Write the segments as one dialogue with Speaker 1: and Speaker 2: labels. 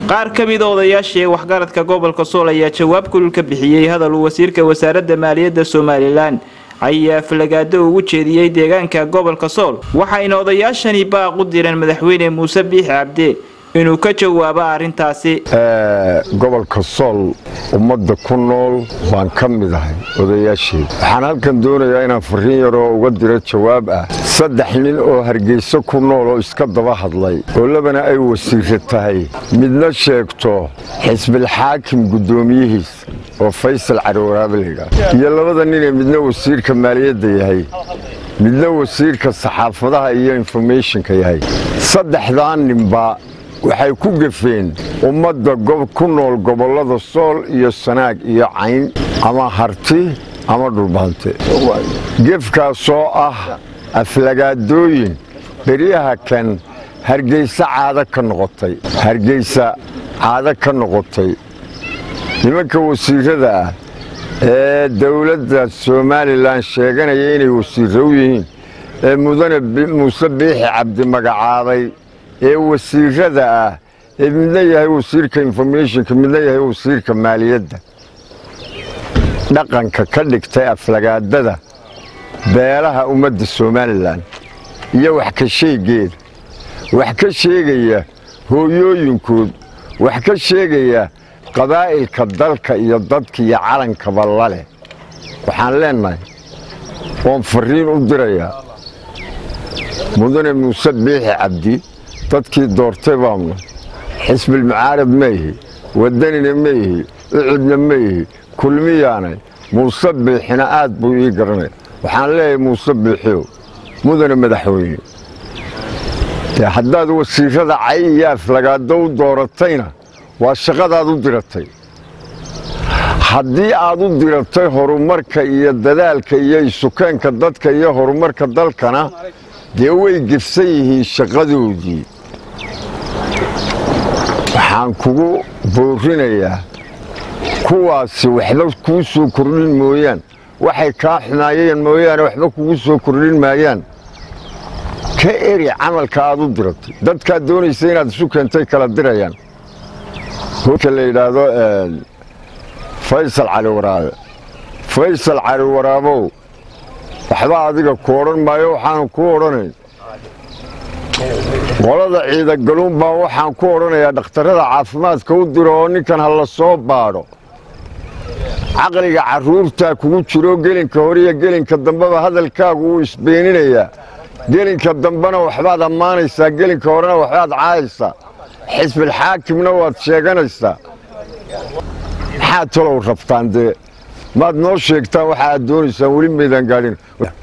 Speaker 1: qaar ka mida odayaashii waxgaradka gobolka sool ayaa jawaab kulul ka bixiyey hadal uu wasiirka wasaaradda maaliyadda somalilan ayaa falagaado ugu jeediyey deegaanka gobolka sool waxayna odayaashani baaq u direen madaxweyne muuse biixi cabde inuu ka jawaabo arrintaasi
Speaker 2: gobolka sool ummadda ku nool baan ka mid ahay odayaasheeda waxaan halkan doonayaa inaan fariin yaroo uga diro jawaab ah saddex nin oo hargeyso ku nool oo iska daba hadlay oo labana ay wasiira tahay midna sheegto xisbilxaakim guddoomiyihiisa oo faysal cariwaraabe layidhaah iyo labada ninee midna wasiirka maaliyadda yahay midna wasiirka saxaafadaha iyo informationka yahay saddexdaa ninba waxay ku gefeen ummadda ku nool gobollada sool iyo sanaag iyo cayn ama harti ama dhulbaante gefkaasoo ah aflagaadooyin beryaha kan hargeysa caado ka noqotay hargeysa caado ka noqotay nimanka wasiirada ah ee dowladda somalilan sheeganaya inay wasiirro u yihiin ee mudane muuse biixi cabdi magacaabay ee wasiirada ah ee midna yahay wasiirka informationka midna yahay wasiirka maaliyadda dhaqanka ka dhigtay aflagaadada beelaha ummadda somalilan iyo wax ka sheegeeda wax ka sheegaya hooyooyinkood wax ka sheegaya qabaa'ilka dalka iyo dadka iyo calankaba laleh waxaan leennahay oon fariin u dirayaa mudane muuse biixi cabdi dadkii doortay baamna xisbilmucaarad ma ihi wadanina ma ihi ucudna ma ihi kulmiyaanay muuse biixina aad buu ii garanaya waxaan leeyahay muuse biixiyow mudane madaxweyne dee haddaad wasiirada cay iyo aflagaado u dooratayna waa shaqadaad u diratay haddii aad u diratay horumarka iyo dadaalka iyo isukeenka dadka iyo horumarka dalkana dee way gefsan yihiin shaqadoodii waxaan kugu boorinayaa kuwaasi waxba kuu soo kordhin mooyaan waxay kaa xumaayeen mooyaane waxba kugu soo kordhin maayaan ka eri camalka aad u diratay dadkaad doonaysa inaad isu keentay kala dirayaan ka la yidhaahdo faysal cali waraabe faysal cali waraabow waxba adiga ku odhan maayo waxaanu ku odhanayn qolada ciidagaluun baa waxaan ku odhanayaa dhakhtarrada caafimaadka u diro oo ninkan ha la soo baadho caqliga carruurtaa kugu jiro gelinka hore iyo gelinka dambeba hadalkaagu wuu isbeeninayaa gelinka dambena waxbaad ammaanaysaa gelinka horena waxbaad caayaysaa xisbilxaakimna waad sheeganaysaa maxaad talow rabtaan dee maad noo sheegtaan waxa aad doonaysaan weli maydaan gaadhin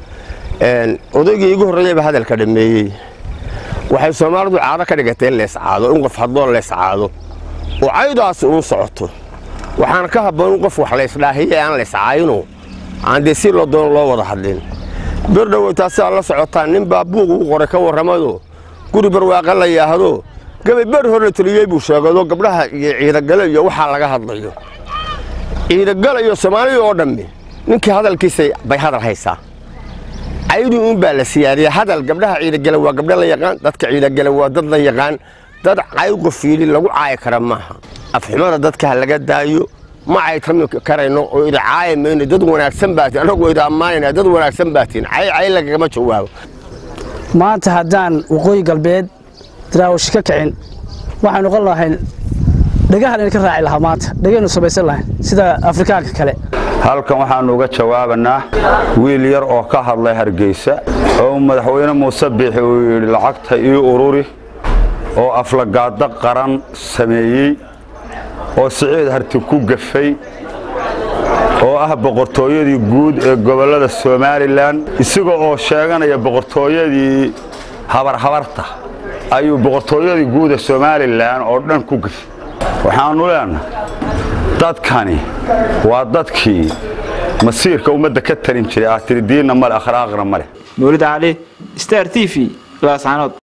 Speaker 3: odaygii igu horreeyaba hadalka dhammeeyey waxay soomaalidu caado ka dhigatay in leescaado in qof hadloo leescaado oo caydaasi uu socoto waxaana ka habboon in qof wax laysdhaahiye aan leyscaayino aan dee si loo doono loo wada hadlin bir dhoweytaa si aad la socotaan nin baa buug ugu qoray ka warramado guri barwaaqa la yaahdo gabay ber hor la teliyey buu sheegado gabdhaha iyo ciidagale iyo waxaa laga hadlayo ciidagale iyo soomaaliya oo dhammi ninkii hadalkiisa bay hadal haysaa caydu uun baa la siyaadiya hadal gabdhaha ciidagale waa gabdho la yaqaan dadka ciidagale waa dad la yaqaan dad caygo fiili lagu caayi kara maaha afxumada dadka ha laga daayo ma caytami karayno oo ida caayi mayno dad wanaagsan baatiin annagoo ida ammaanayna dad wanaagsan baatiin cay cay lagagama jawaabo
Speaker 4: maanta haddaan waqooyi galbeed daraawish ka kicin waxaan noqon lahayn dhagahan ka raaci lahaa maanta dhagaynu samaysan lahayn sida afrikaanka kale
Speaker 5: halkan waxaannu uga jawaabanaa wiil yar oo ka hadlay hargeysa oo madaxweyne muuse biixi uu yidhi lacagta ii ururi oo aflagaado qaran sameeyey oo siciid harti ku gafay oo ah boqortooyadii guud ee gobollada somalilan isaga oo sheeganaya boqortooyadii habarhabarta ayuu boqortooyadii guud ee somalilan oo dhan ku gafay waxaannu leenahay dadkani waa dadkii masiirka ummadda ka talin jiray aad tiri diinna male akhlaaqna male
Speaker 1: mawlid cali star t v laascanood